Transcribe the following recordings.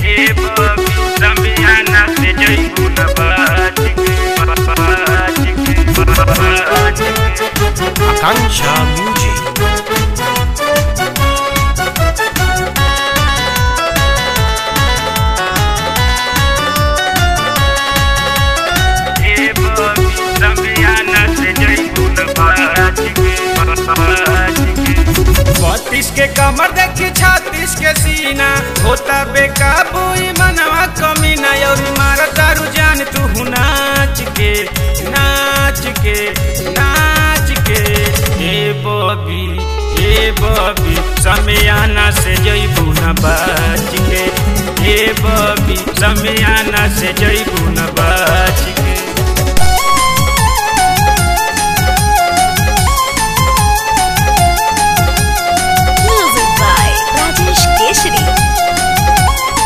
ए बबी समियाना से जइबू न बाज के बाज के बाज के Akanksha Music. ए बबी समियाना से जइबू न बाज के बाज के बत्तीस के कमर देखी छत्तीस के सीना होता बेकाबू ई मनवा कमीना और मारा दारू जान तू नाच के नाच के नाच के ए बबी ए बबी समियाना से जइबू न बाच के ए बबी समियाना से जइबू न बाच के Music by Rajesh Keshri.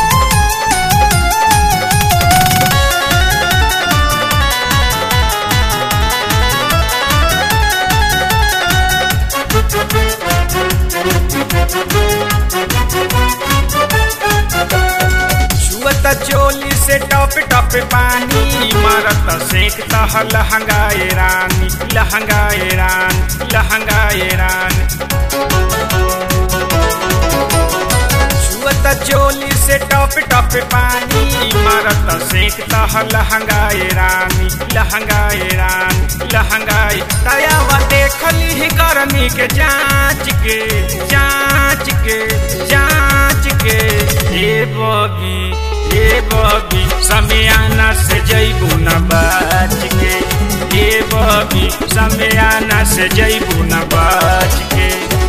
छुअत चोली से टप टप पानी मारत सेक तह लहंगाए रानी लहंगाए रान लहंगाए रान छुअत चोली से टप टप पानी मारत सेक तह लहंगाए रानी लहंगाए रान लहंगाए दयावा देखली ही गर्मी के जांच के जांच के जांच के ए बबी ए बबी समियाना से जइबू न बाच के ए बबी समियाना से जइबू न बाच के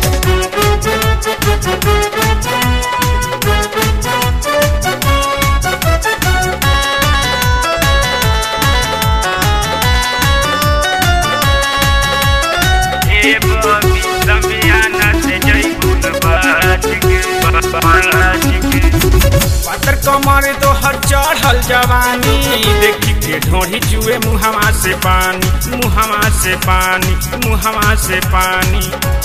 ए बबी समियाना से जइबू न बाज के बाज के पातर कमर तो हर चढ़ल जवानी देखी के ढोढ़ी चुए मुहवा से पानी मुहवा से पानी मुहवा से पानी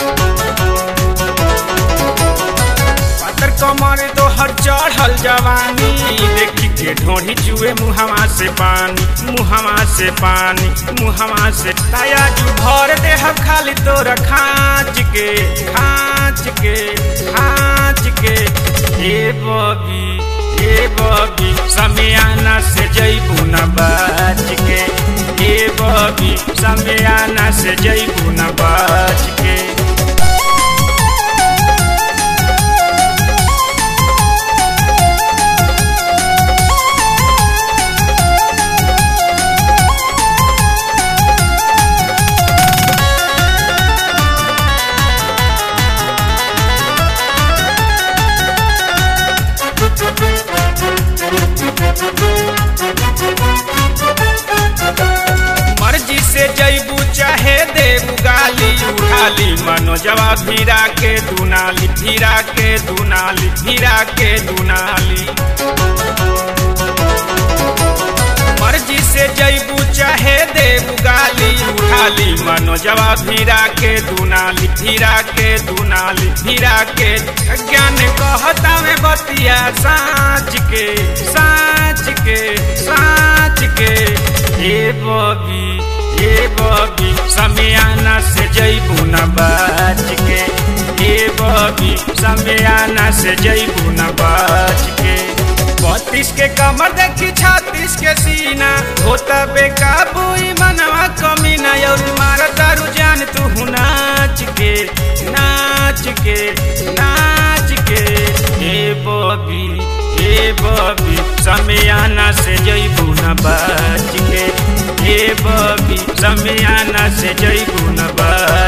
पातर कमर तो हर चढ़ल जवानी देखी के ढोढ़ी चुए मुहवा से पानी मुहवा से पानी मुहवा से ताया जू भर दे हम खाली तोरा खाँच के खाँच के खाँच के ए बबी ए बबी समियाना से जइबू न बाच के ए बबी समियाना से जइबू न बाच के मर्जी से जैबू चाहे देबू गाली उठाली मनोजवा भीरा के दुनाली भीरा के दुनाली भीरा के दुनाली मर्जी से जैबू चाहे देबू गाली उठाली मनोजवा भीरा के दुनाली भीरा के दुनाली भीरा के ज्ञान कहता में बतिया साँच के साँच के साँच के ए बबी ए बबी समियाना से जइबू न बाच के ए बबी समियाना से जइबू न बाच के बत्तीस के कमर देखी छत्तीस के सीना होता बेकाबू ई मनवा कमीना और मारा दारू जान तू नाच के नाच के नाच के ए बबी ए बबी समियाना से जइबू न बाच के ए बबी समियाना से जइबू न बाच